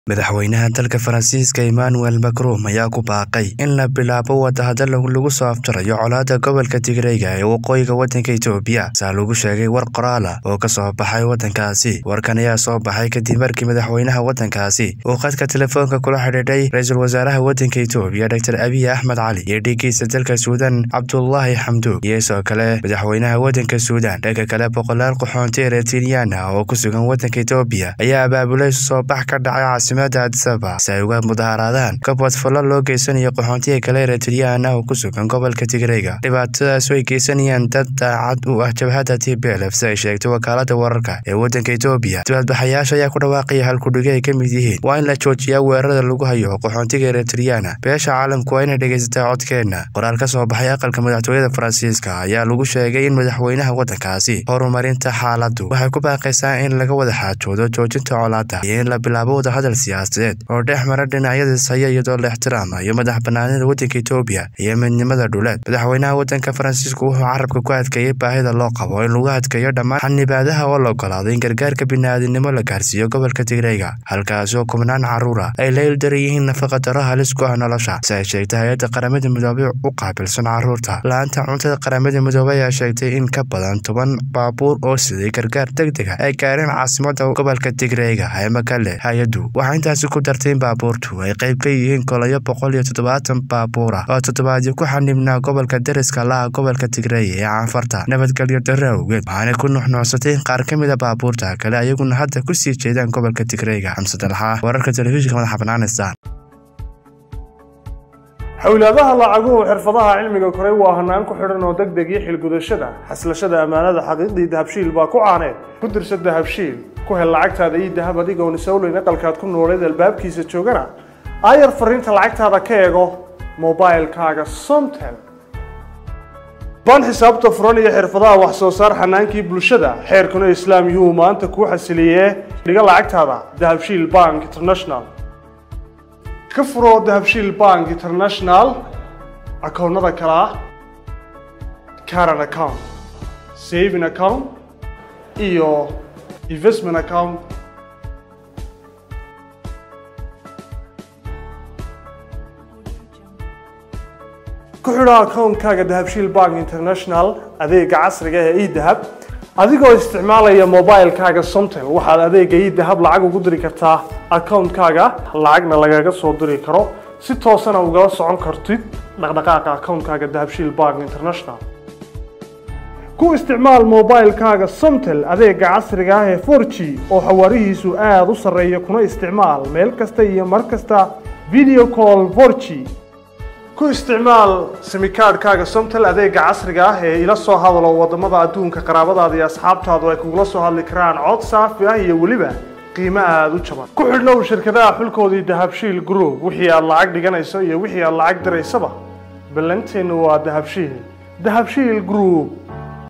madaxweynaha dalka faransiiska emmanuel macron ayaa ku baaqay in la bilaabo wadahadal lagu soo afjarayo colaada gobolka tigreyga ee waqooyiga wadanka etoobiya saa lagu sheegay war qoraala oo ka soo baxay wadankaasi warkan ayaa soo baxay kadib markii madaxweynaha wadankaasi uu khadka telefoonka kula xidhiidhay ra-iisul wasaaraha wadanka etoobiya dor abiy axmed cali iyo dhigiisa dalka suudan cabdulaahi xamduug iyo sidoo kale madaxweynaha wadanka suudan dhanka kale boqolaal qaxoonti eretinyan ah oo ku sugan wadanka etoobiya ayaa abaabulay soo bax ka dhacay adisaba si ay uga mudaharaadaan kabwad fallo loo geysanayo qaxoontiga kale eretriyaan ah oo ku sugan gobolka tigreyga dhibaatadaas way geysanayaan dad daacad u ah jabhadda t b lf si ay sheegtay wakaalada wararka ee wadanka etoobiya dibadbaxayaasha ayaa ku dhawaaqaya halkudhige ay ka mid yihiin waa in la joojiyaa weerarada lagu hayo qaxoontiga eretriyaana beesha caalamku waa inay dhegaysataa codkeenna qoraal ka soo baxay aqalka madaxtooyada faransiiska ayaa lagu sheegay in madaxweynaha wadankaasi horumarinta xaaladdu waxay ku baaqaysaa in laga wada xaajoodo joojinta colaada iyo in la bilaabo wadahadal siyaasadeed oo dhex mara dhinacyadiis haya iyadoo la ixtiraamayo madax banaanida wadanka etoobiya iyo midnimada dhuleed madaxweynaha wadanka faransiisku wuxuu carabka ku adkeeyey baahida loo qabo in lagu adkeeyo dhammaan xanibaadaha oo la ogolaaday in gargaarka bini'aadinimo la gaarsiiyo gobolka tigreyga halkaasi oo kubnaan caruura ay la ildaran yihiin nafaqadaro halis ku ah nolosha si ay sheegtay hay-adda qaramada midoobey u qaabilsan caruurta la-aanta cuntada qaramada midoobey ayaa sheegtay in ka badan toban baabuur oo siday gargaar deg dega ay gaareen caasimada gobolka tigreyga ee makale hay-addu waxaa intaasi ku dartay in baabuurtu ay qayb ka yihiin kolayo boqol iyo toddobaatan baabuur ah oo toddobaadyo ku xanibnaa gobolka deriska laha gobolka tigreeya ee caanfarta nabadgelyo darre awgeed waxaanay ku nuxnuucsatay in qaar ka mid a baabuurta kale ayaguna hadda ku sii jeedaan gobolka tigreyga xamse dalxa wararka telefishinka madaxa banaanista xowlaadaha lacaguhu xirfadaha cilmiga koray waa hanaan ku xidhan oo deg deg iyo xilgudashada xaslashada ammaanada xaqiiqdii dahabshiil baa ku caaneed ku dirsa dahabshiil ku hel lacagtaada ii dahab adigoon isowleyn aqalkaad ku nooleed albaabkiisa joogana aayar fariinta lacagtaada ka eego mobilkaaga somtel baan xisaabta furan iyo xirfadaha wax soo saar xanaankii bulshada xeerkuna islaam yuhuu maanta kuu xasiliyee dhiga lacagtaada dahabshiil bank international ka furo dahabshiil bank international akoonnada kale ah caran account saving account iyo investment account ku xidho akoonkaaga dahabshiil bank international adeega casriga ee edahab adigoo isticmaalaya mobilkaaga somtel waxaad adeega idahab lacag ugu diri kartaa akoonkaaga lacagna lagaga soo diri karo si toosana ugala socon kartid dhaqdhaqaaqa akoonkaaga dahabshiil bank international ku isticmaal mobilkaaga somtel adeega casriga ah ee for g oo xawaarihiisu aada u sarreeya kuna isticmaal meel kasta iyo mar kasta video call for g ku isticmaal simikaadhkaaga somtel adeega casriga ah ee ila soo hadalo wadamada adduunka qaraabadaada iyo asxaabtaadu ay kugula soo hadli karaan cod saafi ah iyo weliba qiimo aada u jaban ku xidhnow shirkadaha xulkoodii dahabshiil group wixii aad lacag dhiganayso iyo wixii aad lacag diraysaba ballanteennu waa dahabshiil dahabshiil group